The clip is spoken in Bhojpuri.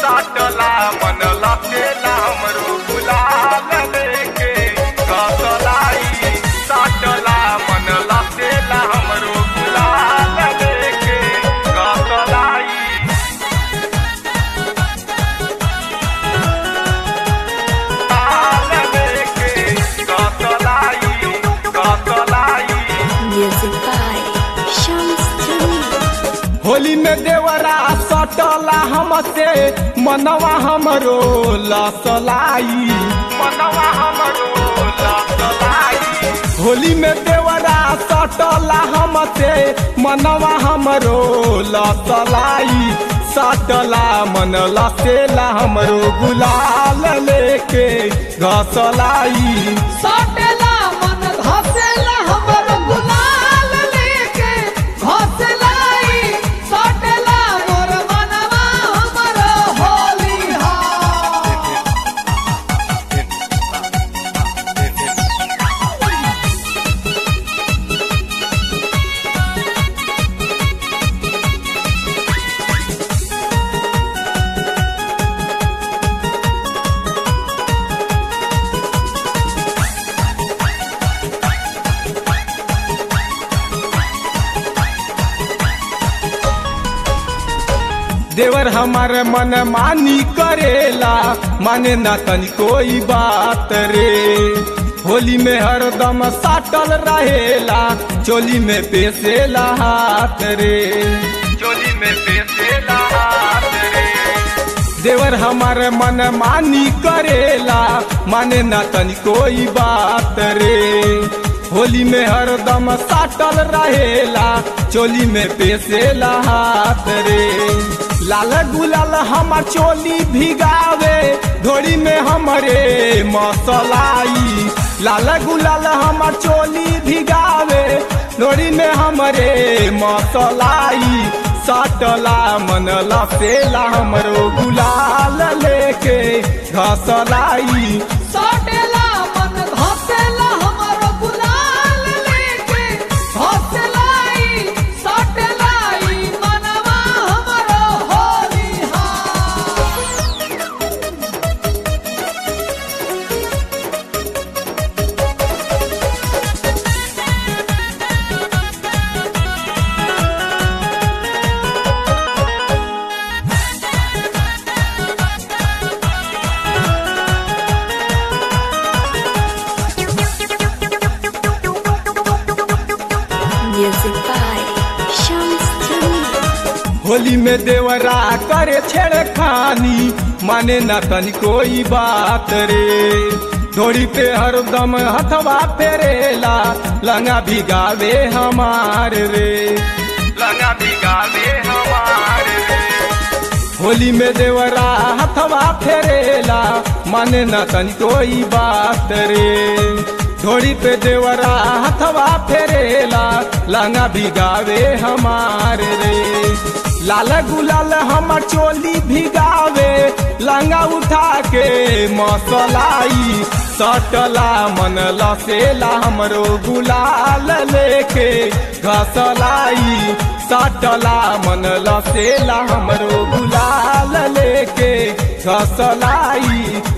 साटला मन लपेला हमरो गुलाल लेके कसलाई साटला मन लपेला हमरो गुलाल लेके कसलाई Music by Shams Jamil. Holi में देवरा सटला हमसे मनवा हमरो लसलाई होली में देवरा सटला हमसे मनवा हमरो लसलाई सटला मन लसेला हमरो गुलाल लेके घसलाई सटेला मन घसेला हमर गुलाल लेके घसलाई सटेला मोर मनवा हमर होली हा देवर हमार मन मानी करेला माने ना तनी कोई बात रे होली में हरदम साटल रहेला चोली में पेसेला हाथ रे चोली में पेसेला हाथ रे देवर हमार मन मानी करेला माने ना तनी कोई बात रे होली में हरदम साटल रहेला चोली में पेसेला हाथ रे लाल गुलाल हमार चोली भिगावे धोड़ी में हमरे मसलाई लाल गुलाल हमार चोली भिगावे धोड़ी में हमरे मसलाई सटला मन लसेला हमरो गुलाल लेके घसलाई सटेला मन घसेला हमर गुलाल लेके घसलाई सटेलाई मनवा हमर होली हा Music by Shams Jamil. Holi में देवरा करे छेड़खानी माने ना तनी कोई बात रे धोड़ी पे हरदम हथवा फेरेला लंगा भिगावे हमार रे लंगा भिगावे हमारे रे होली में देवरा हथवा फेरेला माने ना तनी कोई बात रे धोड़ी पे देवरा हथवा फेरेला लंगा भिगावे हमार रे लाल गुलाल हमर चोली भिगावे लंगा उठा के मसलाई सटला मन लसेला हमरो गुलाल लेके घसलाई सटला मन लसेला हमरो गुलाल लेके घसलाई